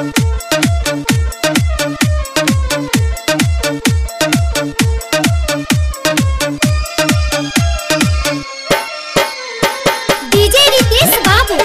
DJ Ritesh बाबू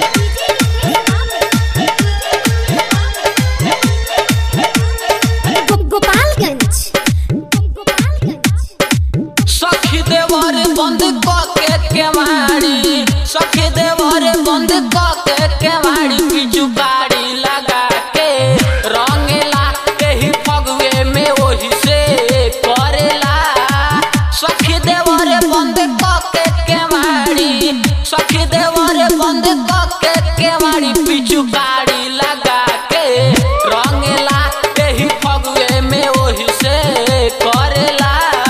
गो- गोपालगंज गोपालगंज सखी देवर बंद के केवाड़ी सखी देवर बंद के केवाड़ी बिजू गाड़ी लगा के रंगेला एही फगुए में ओही से करेला सखी देवर बंद के केवाड़ी सखी देवर बंद के केवाड़ी बिजू गाड़ी लगा के रंगेला एही फगुए में ओही से करेला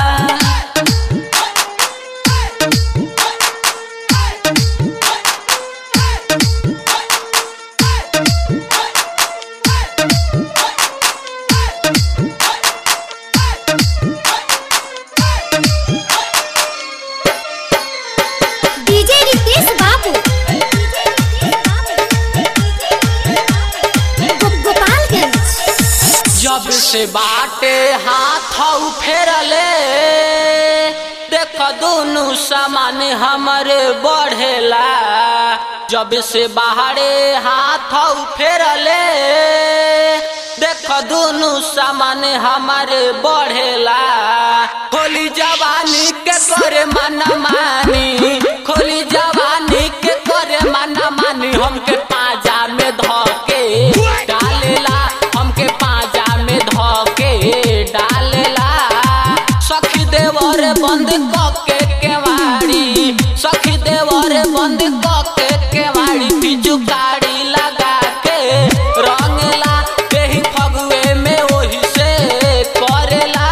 डीजे रितेश बाबू गो- गोपालगंज जब से बाटे हाथ फेरले देख दोनों सामान हमरे बढ़ेला जब से बाहरे हाथ फेरले देख दोनों सामान हमारे बढ़ेला खोली जवानी के करे मना मानी खोली जवानी के करे मना मानी हमके पाजा में धके डालेला हमके पाजा में धके डालेला सखी देवर बंद कके केवाड़ी सखी देवर बंद कके केवाड़ी बिजू गाड़ी लगा के रंगला एही फगुए में ओही से करेला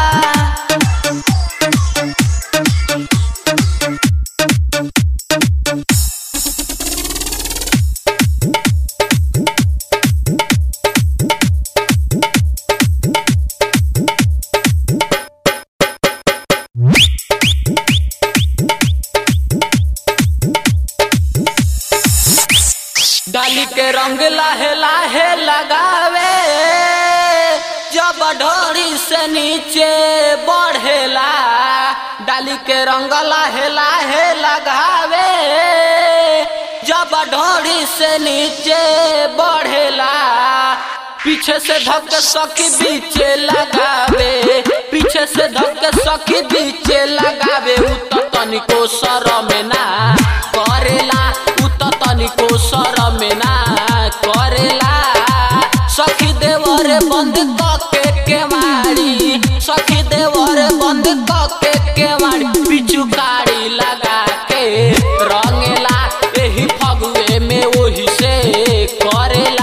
डाली के रंग लाहे लाहे लगावे जब ढोरी से नीचे बढ़ेला डाली के रंग लाहे लाहे लगावे जब ढोरी से नीचे बढ़ेला पीछे से धक सखी बीचे लगावे पीछे से धक सखी बीचे लगावे उ तो तनिको शरम ना करेला उ तो तनिको शरम ना करेला सखी देवर बंद कके केवाड़ी सखी देवर बंद कके केवाड़ी पिचु गाड़ी लगा के रंगेला एही फगुए में ओही से करेला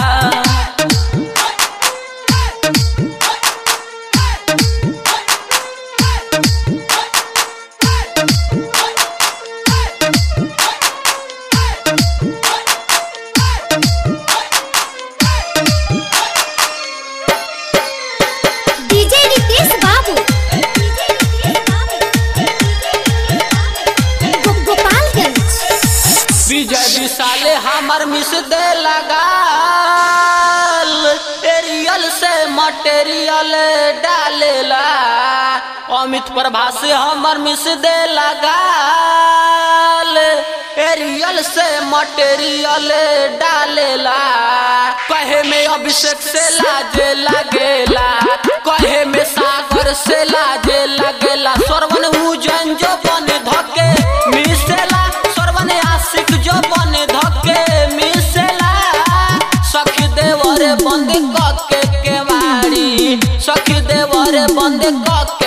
डीजे रितेश बाबू गो- गोपालगंज विजय विशाले हमर मिस दे लगाल एरियल से मटेरियल डालेला अमित प्रभा से हमर मिस दे लगाल एरियल से मटेरियल डालेला कहे में अभिषेक से लाजे लगेला कहे में सागर से लाजे लगेला सरवन उजन जो बन धके मिसेला सरवन आशिक जो बन धके मिसेला सखी देवर बंद कके केवाड़ी सखी देवर बंद कके